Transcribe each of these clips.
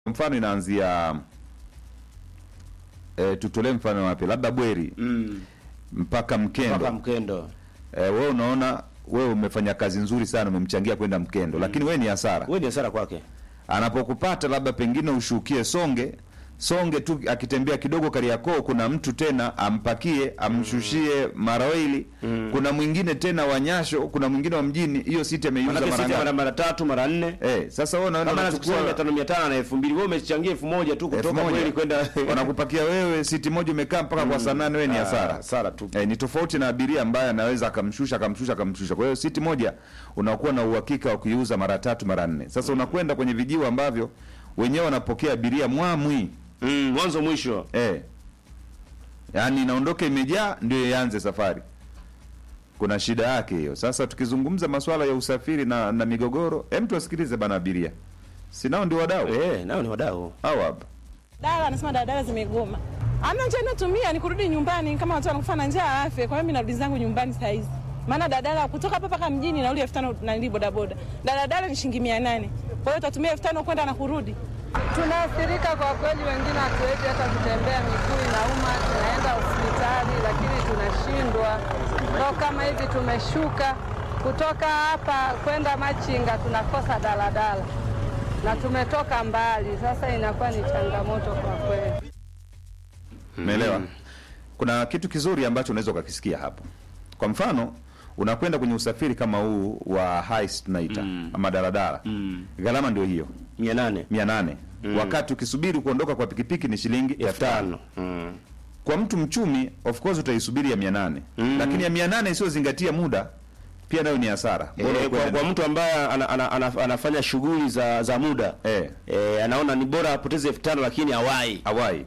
mfano inaanzia e, tutolee mfano wapi, labda Bweri mm. mpaka Mkendo. mpaka Mkendo E, wewe unaona wewe umefanya kazi nzuri sana, umemchangia kwenda Mkendo, lakini wewe ni hasara. wewe ni hasara kwake. Anapokupata labda pengine ushukie Songe Songe tu akitembea kidogo Kariakoo, kuna mtu tena ampakie amshushie Maraweli, kuna mwingine tena wa Nyasho, kuna mwingine wa mjini. Hiyo siti ameiuza Manake mara sisi mara ngapi? mara tatu mara nne Eh, sasa wewe unaenda kama unachukua nazikusanya mia tano mia tano na elfu mbili wewe umechangia elfu moja tu elfu kutoka moja. kweli kwenda wanakupakia wewe siti moja umekaa mpaka kwa saa nane, wewe ni Ah, hasara. hasara tu. Eh, ni tofauti na abiria ambaye anaweza akamshusha akamshusha akamshusha. Kwa hiyo siti moja unakuwa na uhakika wa kuiuza mara tatu mara nne. Sasa unakwenda kwenye vijiwe ambavyo wenyewe wanapokea abiria mwamwi Mm, mwanzo mwisho. eh, yaani inaondoka imejaa ndio ianze safari. Kuna shida yake hiyo. Sasa tukizungumza masuala ya usafiri na, na migogoro, hem, tuwasikilize bana abiria, si nao ndio wadau Eh, nao ni wadau. hao hapa. Dala anasema daladala zimegoma. Amna njia inatumia ni kurudi nyumbani kama watu wanakufa na njaa afe. Kwa hiyo mimi narudi zangu nyumbani saa hizi. Maana daladala kutoka hapa mpaka mjini nauli elfu tano na nili bodaboda. Daladala ni shilingi mia nane. Kwa hiyo utatumia elfu tano kwenda na kurudi. Tunaathirika kwa kweli, wengine hatuwezi hata kutembea, miguu inauma, tunaenda hospitali lakini tunashindwa. Ndo kama hivi tumeshuka kutoka hapa kwenda Machinga, tunakosa daladala na tumetoka mbali, sasa inakuwa ni changamoto kwa kweli. Umeelewa? Kuna kitu kizuri ambacho unaweza ukakisikia hapo. Kwa mfano, unakwenda kwenye usafiri kama huu wa hais tunaita ama daladala. Gharama ndio hiyo, 800. 800. Wakati ukisubiri kuondoka kwa pikipiki ni shilingi 5000. 5000. Mm. Kwa mtu mchumi of course utaisubiri ya 800. Lakini ya 800 isiyozingatia muda pia nayo ni hasara. Bora Eh, kwa, ukwende- kwa mtu ambaye ana, ana, ana, anafanya shughuli za za muda eh, eh, anaona ni bora apoteze elfu tano lakini awai. awai.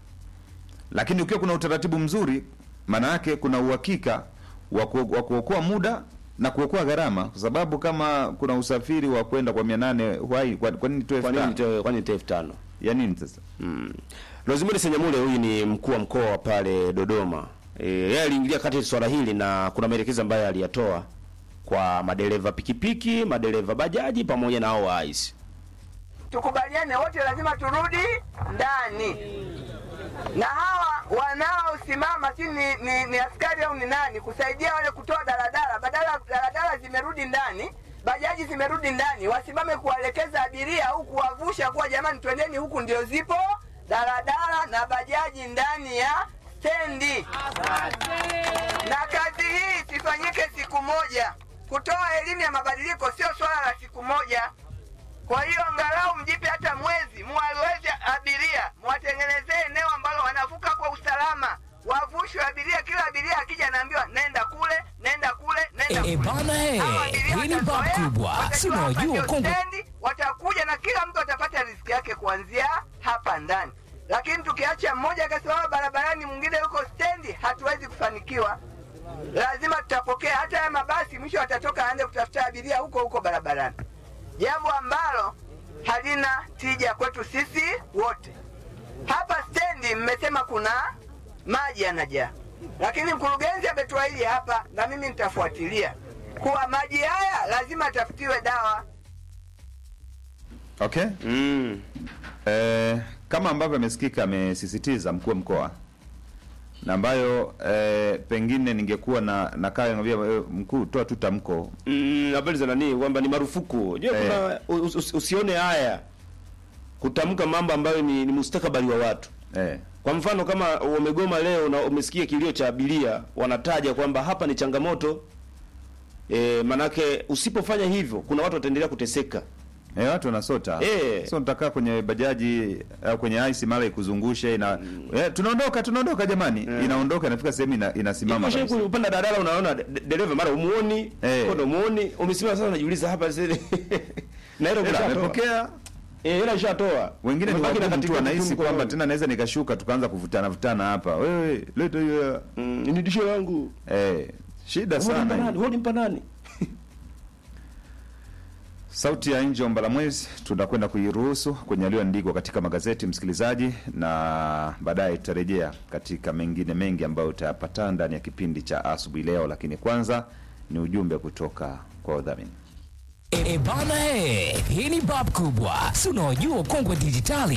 Lakini ukiwa kuna utaratibu mzuri, maana yake kuna uhakika wa ku- wa kuokoa muda na kuokoa gharama, kwa sababu kama kuna usafiri wa kwenda kwa 800 why kwa, kwa nini tu Kwa nini 5000? nitoe- kwa nini nitoe elfu tano? ya nini sasa? Mm. Rosemary Senyamule huyu ni mkuu wa mkoa pale Dodoma. Eh, yeye aliingilia kati swala hili na kuna maelekezo ambayo aliyatoa kwa madereva pikipiki, madereva bajaji pamoja na hao wa ICE. tukubaliane wote, lazima turudi ndani, na hawa wanaosimama si ni, ni, ni askari au ni nani kusaidia wale kutoa daladala, badala daladala zimerudi ndani, bajaji zimerudi ndani, wasimame kuwaelekeza abiria au kuwavusha kuwa jamani, twendeni huku, ndio zipo daladala na bajaji ndani ya stendi. Na kazi hii sifanyike siku moja. Kutoa elimu ya mabadiliko sio swala la siku moja. Kwa hiyo angalau mjipe hata mwezi, muwaweze abiria, muwatengenezee eneo ambalo wanavuka kwa usalama, wavushwe abiria. Kila abiria akija anaambiwa nenda kule, nenda kule, nenda Eh, kule. bana, eh, Hao abiria hii ni watazoea, bab kubwa. watakiwa Si unajua wapate Kongo- stendi, watakuja na kila mtu atapata riziki yake kuanzia hapa ndani. Lakini tukiacha mmoja akasimama barabarani, mwingine yuko stendi, hatuwezi kufanikiwa. Lazima tutapokea hata haya mabasi, mwisho watatoka aende kutafuta abiria huko huko barabarani jambo ambalo halina tija kwetu sisi wote. Hapa stendi mmesema kuna maji yanajaa, lakini mkurugenzi ametuahidi hapa, na mimi nitafuatilia kuwa maji haya lazima tafutiwe dawa. Okay? Mm. Eh, kama ambavyo amesikika amesisitiza mkuu wa mkoa na ambayo eh, pengine ningekuwa na nakaa ngambia eh, mkuu toa tu tamko Mm, habari za nani kwamba ni marufuku. Unajua Eh. kuna us, us, usione haya kutamka mambo ambayo ni, ni mustakabali wa watu. eh, Kwa mfano kama wamegoma leo na umesikia kilio cha abiria, wanataja kwamba hapa ni changamoto e, manake usipofanya hivyo kuna watu wataendelea kuteseka. eh, watu wanasota Eh. sio nitakaa kwenye bajaji au kwenye ice mara ikuzungushe ina eh, tunaondoka tunaondoka jamani inaondoka inafika sehemu ina, inasimama Hivi kabisa. upanda daladala unaona de- dereva mara umuoni, Eh. kodo umuoni, umesimama sasa unajiuliza hapa sasa. na hilo Ila umeshatoa. amepokea Eh, hela ishatoa. wengine ni Umebaki na wagumu tu katikati wanahisi tu kwamba mkononi. tena naweza nikashuka tukaanza kuvutana vutana hapa wewe leta hiyo hela. Mm, ni disho yangu. eh, shida Wewe sana ni hii. nani? Wewe ni mpa nani? Sauti ya nje Mbalamwezi tunakwenda kuiruhusu kwenye yaliyoandikwa katika magazeti, msikilizaji, na baadaye tutarejea katika mengine mengi ambayo utayapata ndani ya kipindi cha asubuhi leo, lakini kwanza ni ujumbe kutoka kwa wadhamini. E, e bana he, hii ni bab kubwa, si unaojua kongwe dijitali